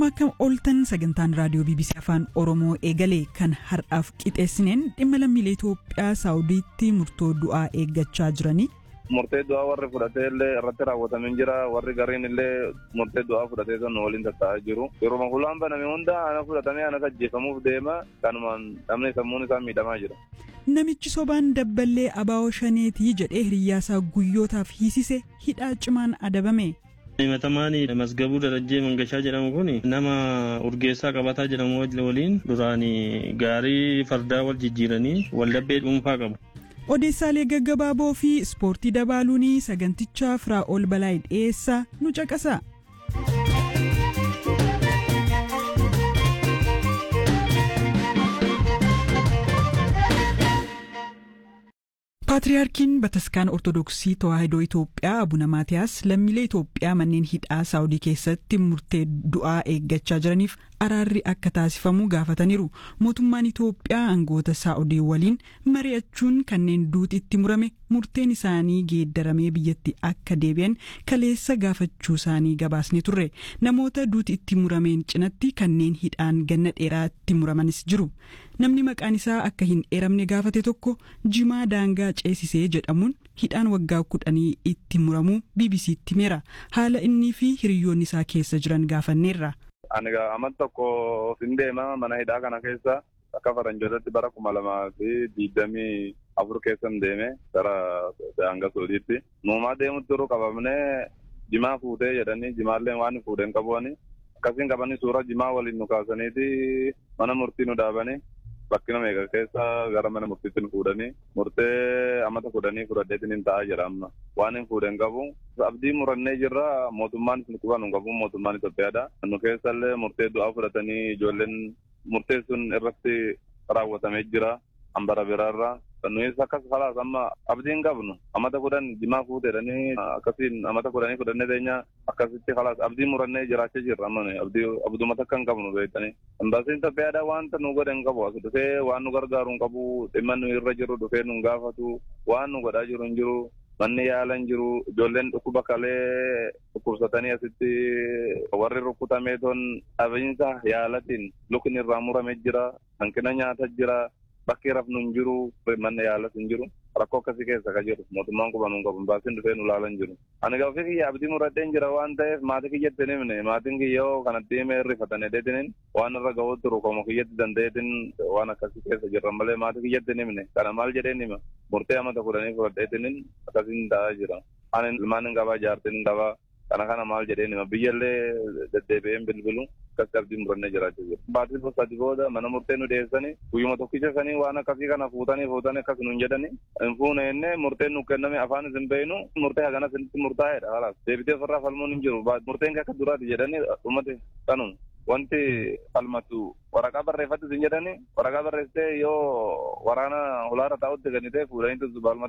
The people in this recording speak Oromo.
Akkam ooltan sagantaan raadiyoo BBC Afaan Oromoo eegalee kan har'aaf qixeessineen dhimma lammiilee Itoophiyaa Saawudiitti murtoo du'aa eeggachaa jiranii. Murtee du'aa warri fudhatee illee irratti raawwatamee jira. Warri gariin illee murtee du'aa fudhatee kan waliin tatta'aa jiru. Yeroo hulaan baname hunda ana fudhatamee ana ajjeefamuuf deema. Kanumaan namni sammuun isaa miidhamaa jira. Namichi sobaan dabballee abaa'oo shaneetii jedhee hiriyyaasaa guyyootaaf hiisise hidhaa cimaan adabame. himatamaan masgabuu darajjee mangashaa jedhamu kun nama urgeessaa qabataa jedhamu waliin duraan gaarii fardaa wal jijjiiranii waldhabbee dhuunfaa qabu. Odeessaalee gaggabaaboo fi ispoortii dabaaluun sagantichaa firaa ol balaa dhiyeessaa nu caqasa. Paatriyaarkiin Bataskaan Ortodoksii Tawaahidoo Itoophiyaa Abuna Maatiyaas lammiilee Itoophiyaa manneen hidhaa Saawudii keessatti murtee du'aa eeggachaa jiraniif araarri akka taasifamu gaafataniiru. Mootummaan Itoophiyaa aangoota Saawudii waliin mari'achuun kanneen duuti itti murame murteen isaanii geeddaramee biyyatti akka deebi'an kaleessa gaafachuu isaanii gabaasne turre. Namoota duuti itti murameen cinatti kanneen hidhaan ganna dheeraa itti muramanis jiru. Namni maqaan isaa akka hin eeramne gaafate tokko jimaa daangaa ceesisee jedhamuun hidhaan waggaa kudhanii itti muramuu BBC'tti himeera. Haala innii fi hiriyoonni isaa keessa jiran gaafanneerra. Ani amma tokko hin deema mana hidhaa kana keessa akka faranjootatti bara kuma lamaa fi digdamii afur keessa hin deeme gara daangaa soodiitti. Nuumaa deemutti turuu qabamnee jimaa fuutee jedhanii jimaallee waan fuudhee hin qabuani. Akkasiin qabanii suura jimaa waliin nu kaasaniiti mana murtii nu dhaabanii. bakkina meeqa keessa gara mana murtiitti nu fuudhanii murtee amata fudhanii fudhadheetiin hin ta'a jedha amma waan hin fuudhen qabu abdii murannee jirra mootummaan isin quban hin qabu mootummaan Itoophiyaadha nu keessallee murtee du'aa fudhatanii ijoolleen murtee sun irratti raawwatamee jira hambara biraarra nuyis akkas falaas amma abdii hin qabnu amata kudhan jimaa fuuteedhanii akkasiin amata kudhanii fudhannee teenya akkasitti falaas abdii murannee jiraachaa jirra amma abdii abduma takka hin qabnu beektanii embaasiin Itoophiyaadha wanta nu godhe hin qabu as dhufee waan nu gargaaru hin qabu dhimma nu irra jiru dhufee nu gaafatu waan nu godhaa jiru hin jiru manni yaala hin jiru ijoolleen dhukkuba kalee dhukkubsatanii asitti warri rukkutamee ton dhabiinsa yaalatiin lukni irraa murame jira hanqina nyaata jira bakki rafnu hin jiru manni yaalas hin jiru rakkoo akkasii keessa ka jiru mootummaan quban hin qabu baasiin dhufee nu laalan jiru ani gaafii kiyya abdii muradheen jira waan ta'eef maatii kiyyatti hin himne maatiin kiyyoo kanatti himee rifatan hedheetiniin waan irra ga'uu turu komo kiyyatti danda'eetiin waan akkasii keessa jirran malee maatii kiyyatti hin himne kana maal jedheen hima murtee amata kudhanii fudhadheetiniin akkasiin ta'aa jira ani ilmaan hin qabaa jaartiin hin qabaa kana kana maal jedheen hima biyyallee deddeebi'een bilbilu akkatti abdii murannee jiraachaa jiru. Baatii sadi booda mana murtee nu dhiyeessanii guyyuma tokkicha sanii waan akkasii kana fuutanii fuutanii akkas nuun jedhanii hin fuune jennee murteen nu kenname afaan isin beeynu murtee hagana isinitti murtaa'eedha halaas deebitee ofirraa falmuun hin jiru murteen akka duraati jedhanii dhumate kanuma. Wanti falmatu waraqaa barreeffatti isin jedhanii waraqaa barreessitee yoo waraana hulaara taa'utti gannitee fuudhanii